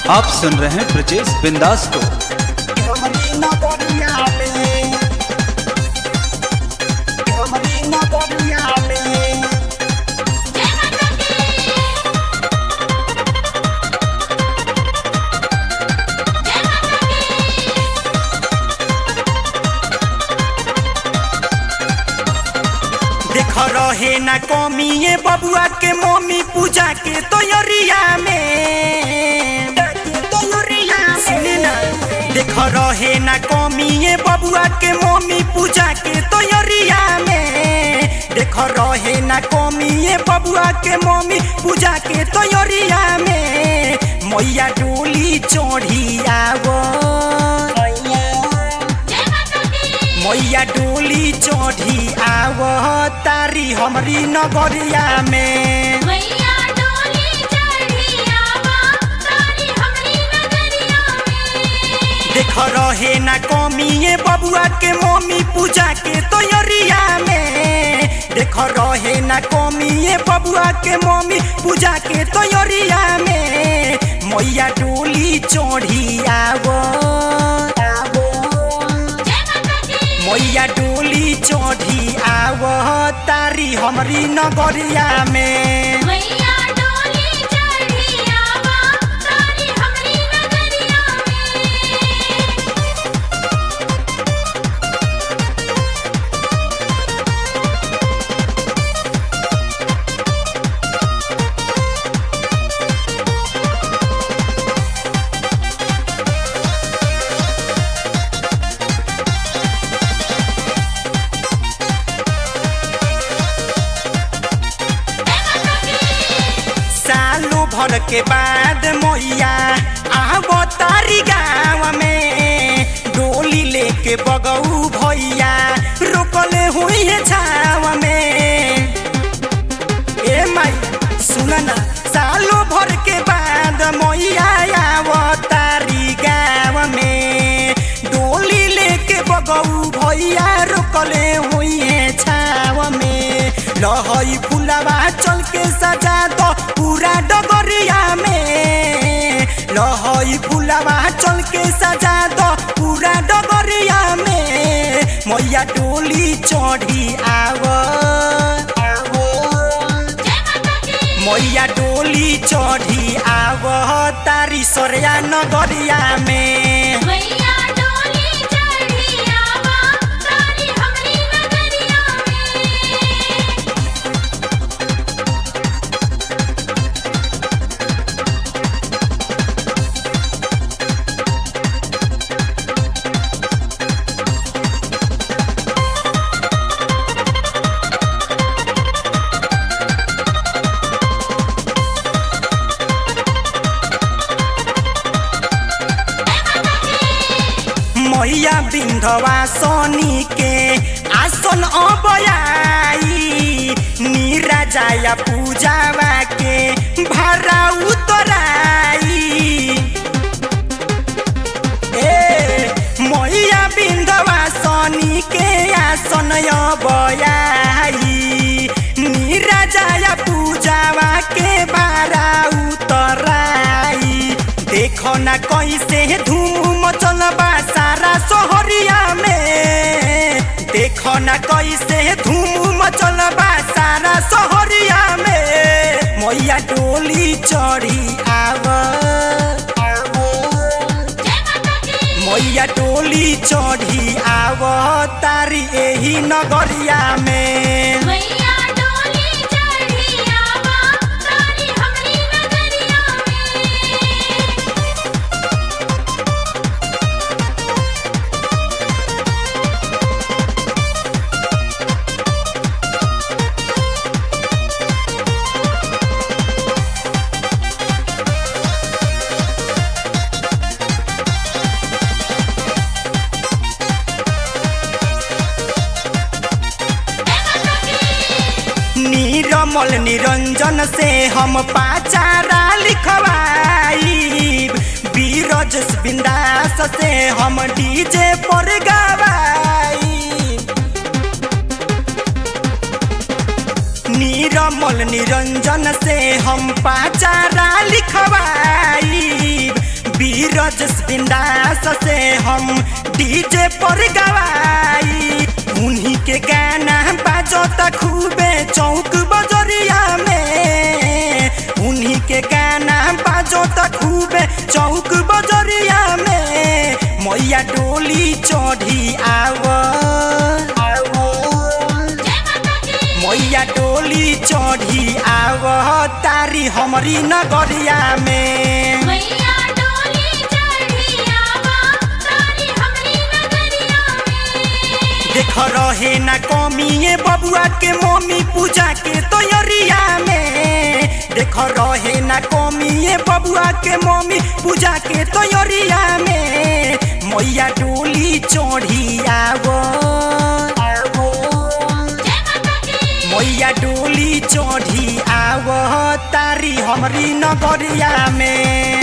आप सुन रहे हैं ब्रजेश बिंदास को हमरी नगरिया में हमरी नगरिया में देख रहे ना कमी ये बबुआ के मम्मी पूजा के तैयारिया में सुने ना देख रहे ना कमी ये बबुआ के मम्मी पूजा के तैयारिया में देख रहे ना कमी ये बबुआ के मम्मी पूजा के तैयारिया में मैया डोली चढ़ी आवो मैया डोली चढ़ी आव तारी हमरी नगरिया में मैया डोली चढ़ी आवा तारी हमरी नगरिया में देख रहे ना कमी ये बबुआ के मम्मी पूजा के तैयारिया में देख रहे ना कमी ये बबुआ के मम्मी पूजा के तैयारिया में मैया डोली चढ़ी आव आवो जय माता दी मैया डोली चढ़ी आव तारी हमरी नगरिया में मैया डोली चढ़ी आवा तारी हमरी नगरिया में सालों भर के बाद मैया आव तारी गाँव में डोली लेके बगऊ भैया रोकले हुई है छाव में ए माई सुन ना सालों भर के बाद मैया आव तारी गाँव में डोली लेके बगऊ भैया रोकले हुई है छाव में लहई फुलवा चल के सजा दो पूरा डगरिया में लहई फुलवा चल के सजा दो पूरा डगरिया में मैया डोली चढ़ी आव आवो जय माता दी मैया डोली चढ़ी आव तारी सोरिया नगरिया में मैया डोली चढ़ी आवा तारी हमरी नगरिया में मैया बिंधवा सोनी के आसन अबयाई नीरा जाया पूजावा के भारा उतराई ए मैया बिंधवा सोनी के आसन अबयाई नीरा जाया पूजावा के भारा उतराई देखो ना कैसे धूम मचल बा सारा शहरिया में देखो ना कैसे धूम मचल बा सारा शहरिया में मैया डोली चढ़ी आव आवो जय माता दी मैया डोली चढ़ी आव तारी एही नगरिया में मैया डोली चढ़ी आवा तारी हमरी नगरिया में नीरमल निरंजन से हम पाचारा लिखवाई बीरजस बिंदास से हम डीजे पर गवाई नीरमल निरंजन से हम पाचारा लिखवाई बीरज बिंदास से हम डीजे पर गवाई उन्हीं के गाना बाजता खूबे चौक बजरिया में उन्हीं के गाना बाजता खूबे चौक बजरिया में मैया डोली चढ़ी आव जय माता की मैया डोली चढ़ी आव तारी हमरी नगरिया में मैया डोली चढ़ी आवा तारी हमरी नगरिया में देख रहे ना कमी बबुआ के मम्मी पूजा के तैयारिया में देख रहे ना कमी बबुआ के मम्मी पूजा के तैयारिया में मैया डोली चढ़ी आवो जय माता की मैया डोली चढ़ी आवो तारी हमरी नगरिया में